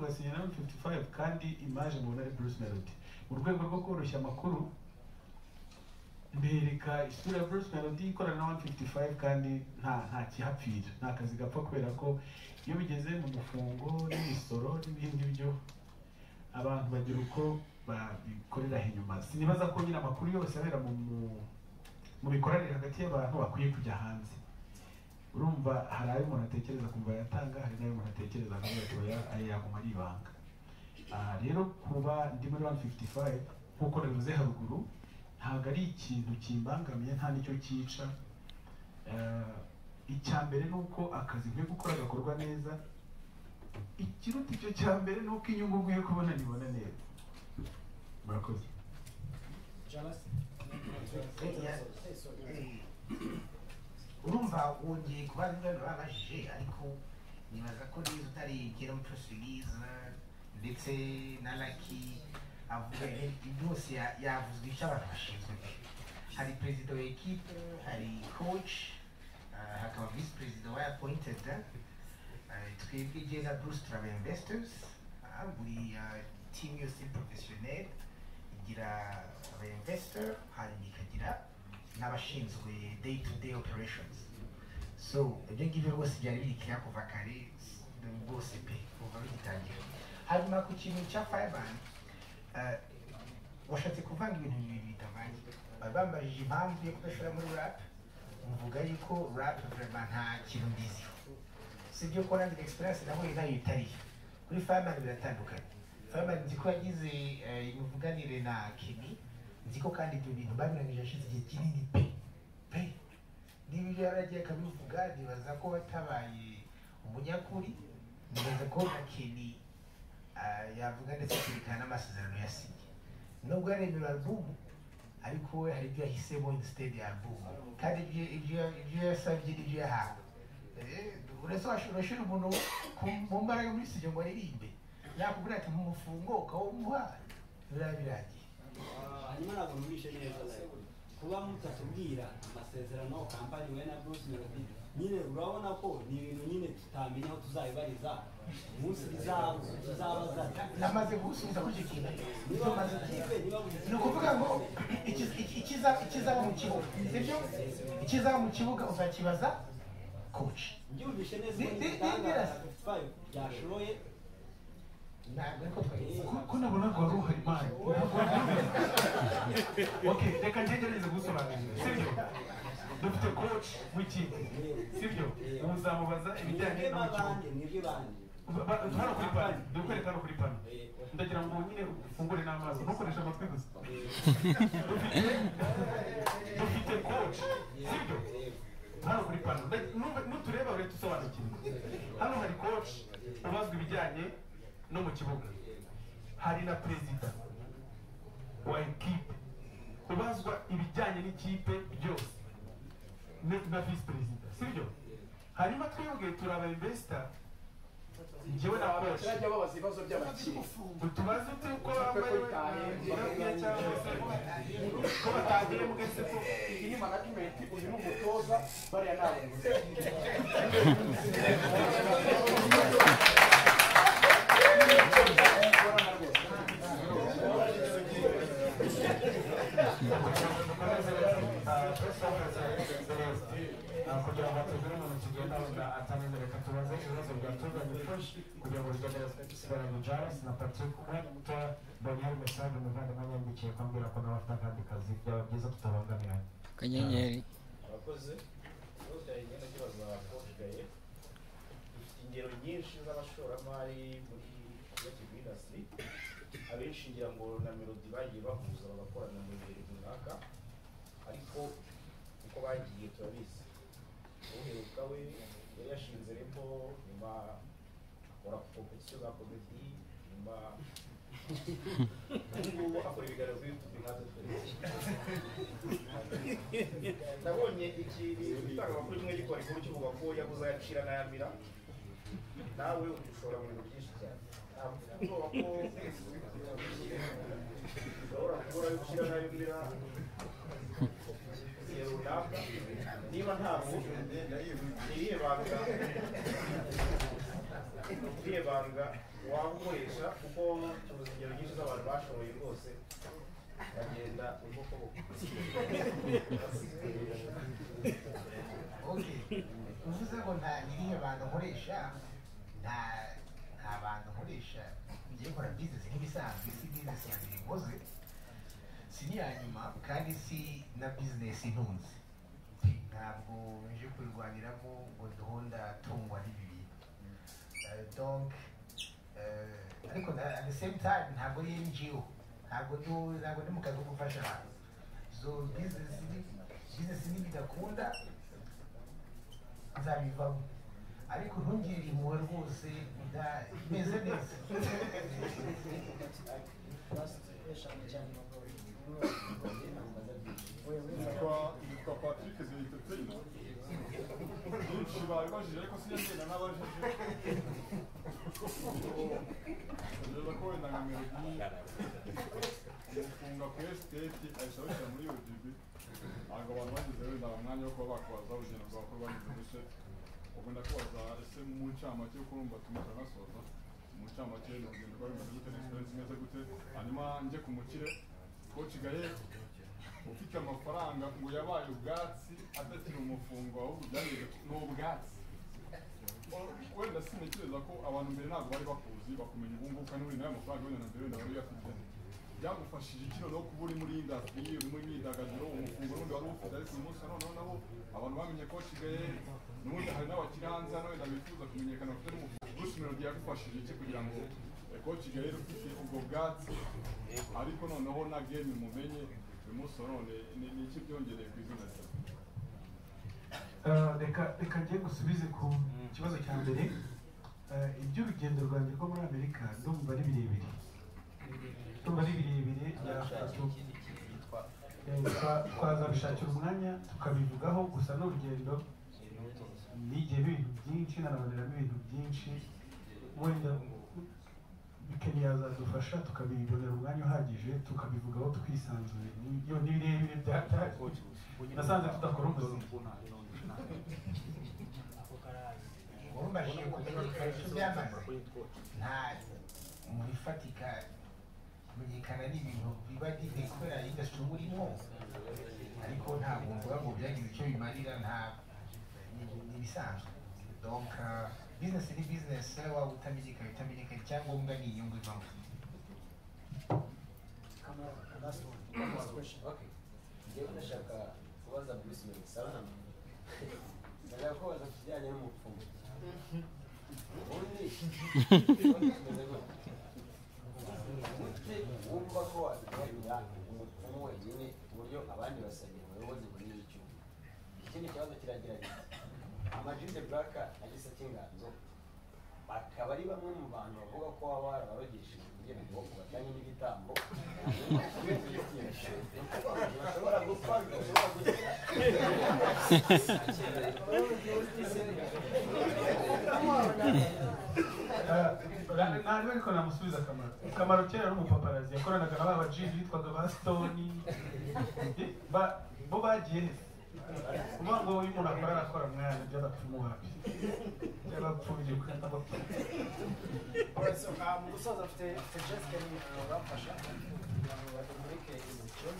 basinya na 55 kandi image mubona ari Bruce Melody mu rwego rwo koroshya amakuru mbereka isura ya Bruce Melody ikorana na 155 kandi nta nta kihapfira nta kazi gapfa kubera ko iyo bigeze mu gufungo n'imisoro n'ibindi byo abantu bagira uko babikorera inyuma sinibaza ko nyine amakuru yose abera mu mu- mu mikoranire hagati y'abantu bakwiye kujya hanze urumva hari ayo umuntu atekereza kumva yatanga hari n'ayo umuntu atekereza kumva yatoya ayo yaguma ari ibanga Ah, rero kuba ndi muri 155 nk'uko nabivuze haruguru ntabwo ari ikintu kimbangamiye nta n'icyo cyica Eh, icya mbere ni uko akazi nkwiye gukora gakorwa neza ikiruta icyo cya mbere ni uko inyungu nkwiye kubona nibona neza murakoze urumva wongeye kubaza ibyo babajije ariko nibaza ko nizo utari igera mucosibiza ndetse na laki avuga byose ya- yavuzwe icyo abantu bashinzwe hari perezida wa ekipe hari coach ah, hakaba visi perezida wa appointed ah, twebwe jeza bruce travel investors ah, buri ah, team yose professionnel igira aba investor hanyuma ikagira n'abashinzwe day to day operations so ibyo ngibyo rwose byari birikira kuva kare s- rwose pe kuva bigitangira hanyuma ku kintu cya fireman washatse kuvanga ibintu bibiri bitavanze bari bambajije impamvu yo kudashora muri rap mvuga yuko rap vraiment nta kintu mbiziho si ibyo ko nanjye experience nahuye nayo itariyo kuri fireman biratandukanye fireman nzi ko yagize eh, imivuganire na kemi nzi ko kandi ibyo bintu babiranije hashize igihe kinini pe pe niba ibyo yaragiye akabivuga nibaza ko watabaye umunyakuri nibaza ko na kemi ah, yavuga ndetse akerekana n'amasezerano yasinye nubwo yaremera alubumu ariko we hari ibyo yahisemo instead ya alubumu kandi ibyo- ibyo- ibyo yasabye n'ibyo yahawe Eh, uretse washobora gushyira umuntu ku- mu mbaraga muri studio ngo aririmbe yakubwira ati nkumufungo ukawumuha biba birangiye hanyuma ntabwo numvishe neza like, kuba mutatubwira amasezerano kampani we na bruce melody nyine urabona ko ni ibintu nyine tutamenya aho tuzabibariza umunsi bizaba tuzabaza namaze gusubiza kuri icyo kintu niba namaze buri kipe kwiga niba buri ni ukuvuga ngo ikiz- iki- ikiza- ikizaba mu kibuga sibyo ikizaba mu kibuga uzakibaza coach mbyumvishe neza Ni- ko ni- ni- igitangaza ni- 55 byashoboye ntabwo ariko twagize ko ko nabona ngo wari uhari mani ntabwo wari uhari ok reka ntegereze gusobanurira sibyo dufite coach w'ikipe sibyo ubu uzamubaza ibijyanye mwebwe n'umukinnyi b'abandi mwebwe bandi Ba- ba- hano kuri pano ndakwereka hano kuri pano ndagira ngo nyine ufungure n'amaso ntukoreshe amatwi gusa dufite dufite coach sibyo hano kuri pano Nda- nu- nutureba ure dusobanukirwe hano hari coach ubazwa ibijyanye no mu kibuga hari na perezida wa ekipe ubazwa ibijyanye n'ikipe byose Ne- na visi perezida sibyo hanyuma twebwe turi aba investor njyewe na coach bajya babaza ibibazo by'abakiriya utubazo tuko bambaye ibirahuri cyangwa se ko batagiye mu gaseko iyi ni management uyu ni umutoza bariya ni abayobozi kugira ngo atugure umuntu kigenda wenda atameze reka tubaze ibibazo byatuzanye fresh kugira ngo bigendere sigaranye Jairus na Patrick Wenta Daniel Mesaje umuvandimwe yandikiye ko ambwira ko nawe afite akandi kazi byaba byiza tutabangamiranye akanyenyeri abakozi bose hari imyenda kibaza koshigaye dufite ingero nyinshi z'abashoramari muri creative industry abenshi ngira ngo na melody bagiye bahuza bagakorana mu bihe runaka ariko uko bagiye turabizi uheruka we yari yashinze repo nyuma akora kompetisiyo za komedi nyuma ubu ngubu akora ibiganiro kuri youtube nkatwe twese nabonye igitangamakuru kimwe gikora inkuru kivuga ko yaguze ayacira n'ayamira nawe udushobora mu bintu byinshi cyane ntabwo ubwoba ko ushobora kubura ayo gushyira n'ayamira igihe runaka niba ntabwo iriye banga iriye banga wabukoresha kuko tubuze ingero nyinshi z'abantu bashoboye rwose bagenda ubwoko Okay. uvuze ngo nta nyirihe bantu nkoresha nta nta bantu nkoresha ngiye gukora bizinesi nk'ibisanzwe si bizinesi ya mbere nkoze si n'iya nyuma kandi si na bizinesi ntunze ntabwo nje kubirwaniramo ngo duhunda tungwa n'ibi bintu Eh, donc eh, ariko na- at the same time ntabwo ari ngo ntabwo ndu- ntabwo ndi mu kazi ko gufasha abantu so bizinesi ni bizinesi ntibidakunda nzabivamo ariko ntungire impuhwe rwose nda- meze neza Kwa- yitwa Patrick Zeyitoteri byinshi babibajije ariko sinagenda n'abajije ngereza ko wenda nka melodi umufunga kuri esiteti ahita awushyira muri udb ntabwo abantu bageze wenda umwanya wo kuba bakubaza urugendo rwawe ko rwageze gute ugenda kubaza ese mu ncamake yo kurumva tumutse anasoza mu ncamake ni urugendo rwa bimeze gute ni experience imeze gute hanyuma njye ku mukire koci gaye ufite amafaranga ngo yabaye ubwatsi atakiri umufungo ahubwo byageze ku- ni ubwatsi O- wenda sintekereza ko abantu mbere ntabwo bari bakuzi bakumenya ubu ngubu kandi buri nayo mafaranga wenda na mbere wenda wari uyafite byagufashije iki noneho kuba uri muri indasitiri uri muri imyidagaduro umufungo n'undi wari ufite ariko uyu munsi noneho nabo abantu bamenye ko wasigaye n'ubundi hari n'abakiri hanze hano wenda bifuza kumenyekana bafite n'umufungo gusa melodi yagufashije iki kugira ngo koci gaye ufite ubwo bwatsi ariko noneho na gemu mumenye uyu munsi nanone ni ni iki byongereye ku izina ryawe Ah, reka reka njye gusubize ku kibazo cya mbere Ah, iby'urugendo rwanjye rwo muri amerika ndumva ari birebire ndumva ari birebire byafasha- Eh, twa- twazabishakira umwanya tukabivugaho gusa n'urugendo nigiyemo ibintu byinshi naraboneramo ibintu byinshi wenda bikeni yazadufasha tukabibonera umwanya uhagije tukabivugaho twisanzuye Ni- ni birebire byataje nasanze tudakora umuziki wumvashije kumenyekanisha ibyamaze nta mu bifatika kumenyekana ni ibintu biba bigiye kubera indasitiri uba urimo ariko ntabwo mvuga ngo byagize icyo bimarira nta ni ni ibisanzwe donc ah, business ni business waba utamenyekanye utamenyekanye icyangombwa ni inyungu ivamo Okay. Ngiye ndashaka kubaza Bruce Melody salamu. Ndashaka kubaza ku kijyanye n'umupfumu. Ubundi ubundi wumva ko wabikorera umupfumu wenyine ku buryo abandi basabira ubuyobozi bunini icyuma. Ikindi kibazo kiragira giti. Amajide Buraka na Gisaki Inganzo bakaba ari bamwe mu bantu bavuga ko baba barabarogeshejwe kugira ngo batanye n'ibitambo bashobora gupfa bidashobora gukira ntabwo ariko namusubiza akamaro akamaro kera ari umupaparazi yakoranaga na ba bajiri bitwaga ba sitoni Ba- bo bagiye he? uvuga ngo iyo umuntu akora arakora mwana by'abapfumu wapi by'abapfubye kuri abapfumu umusaza afite afite jesica bamufasha kugira ngo batamurike imico